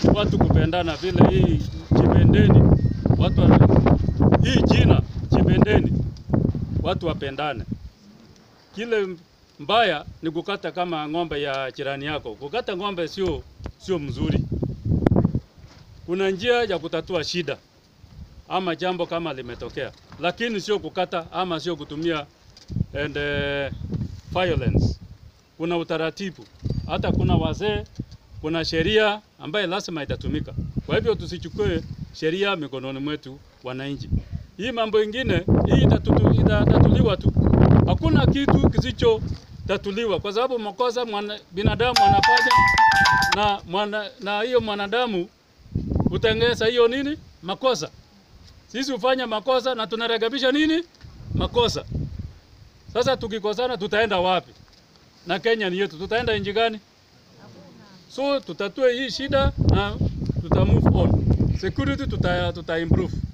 watu kupendana vile hii Chipendeni, watu wa, hii jina Chipendeni, watu wapendane. Kile mbaya ni kukata kama ng'ombe ya jirani yako. Kukata ng'ombe sio sio mzuri. Kuna njia ya kutatua shida ama jambo kama limetokea, lakini sio kukata ama sio kutumia and, uh, violence. Kuna utaratibu, hata kuna wazee, kuna sheria ambaye lazima itatumika. Kwa hivyo tusichukue sheria mikononi mwetu wananchi. Hii mambo ingine hii itatutu, itatatuliwa tu, hakuna kitu kisichotatuliwa kwa sababu makosa mwana, binadamu anafanya na mwana, na hiyo mwanadamu utengeza hiyo nini makosa. Sisi hufanya makosa na tunarekebisha nini makosa. Sasa tukikosana tutaenda wapi? Na Kenya ni yetu, tutaenda nchi gani? So tutatue hii shida na tuta move on. Security tuta, tuta improve.